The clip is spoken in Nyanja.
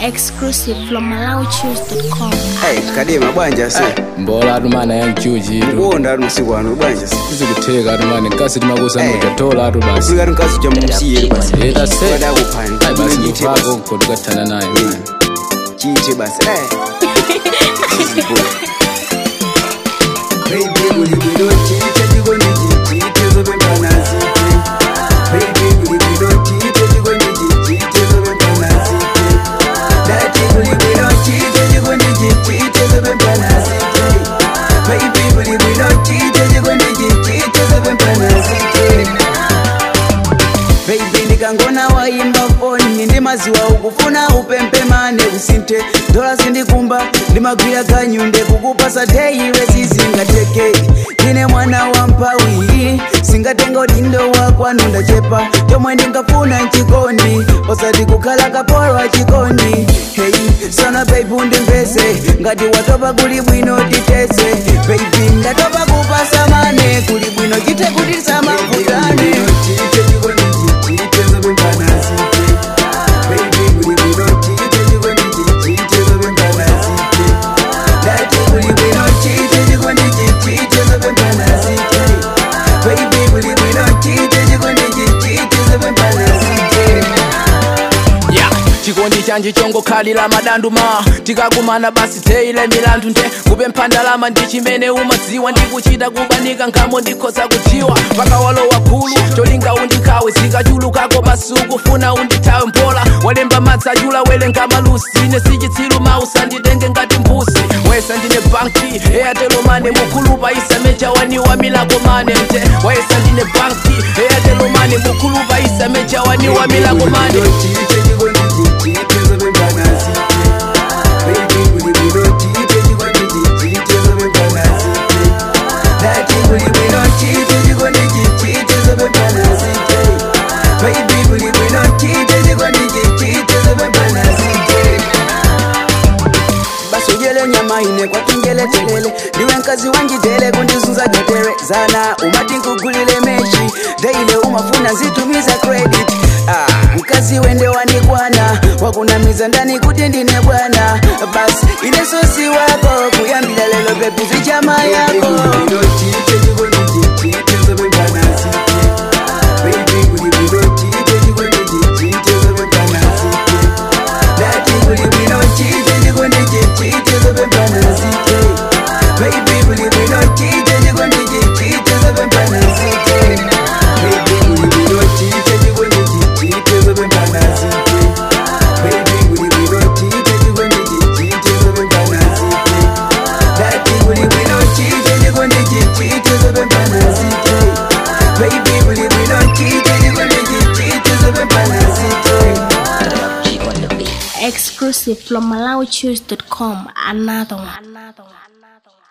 Exclusive from MalawiChoose.com. Hey, kadema bwanja se mbola atu mana yanjuji tu kuwonda ati masiku ano bwanja se tizikutheka atu mani nkasi timakusa Eh. mujatola atu basi kuli kati mkazi cha mumsiyeri basi Eta se Wada kuphani Ayi basi Chite basi. mfako ko tukathana naye man. chite basi Eh. Easy boy. Baby, kuli bwino chite chikondi chichite zopembana zite Baby, kuli bwino chite chikondi chichite zopembana zite Dati kuli bwino chite chikondi chichite zopembana zite Baby, kuli bwino chite chikondi chichite zopembana zite Baby ndikangona waimba foni ndi maziwa ukufuna upempemane usinte dola zindikumba ndimagwira kanyunde kukupasa teire sizingateke ndine mwana wa mpawi singatenga udindo wakwanu ndachepa chomwe ndingafuna nchikondi osati kukhala kapolwa chikondi hey sana baby undimvese ngati watopa kuli bwino titese baby ndatopa kupasa mane kuli bwino chite kuti samavutane Yeah, chikondi chanje chongokhalira madanduma tikakumana basi teile milandu nte kupe mphandalama ndi chimene umadziwa ndikuchita kubanika nkhamo ndikhoza kudziwa mpaka walowa khulu cholinga undikhawe zikachulukako basi ukufuna undithawe mpola walemba madzi achula welenga malusi ine sichitsilu mausa nditenge ngati mbusi wesa ndine banki eyatelomane mukhulupa isamecha waniwa milako mane mte wesa ndine banki eyatelomane mukhulupa isamecha waniwa milako mane basujele nyama ine kwatingeletelele ndiwe nkazi wanjitele kundizunza gaterezana umati nkugulile mechi deile umafuna nzitumiza credit ah, mkazi wende wanikwana wakunamiza ndani kuti ndine bwana basi ine sosi wako kuyambila lelo pepuzi chama yako Exclusive from MalawiChoose.com. Another one. Another one. Another one.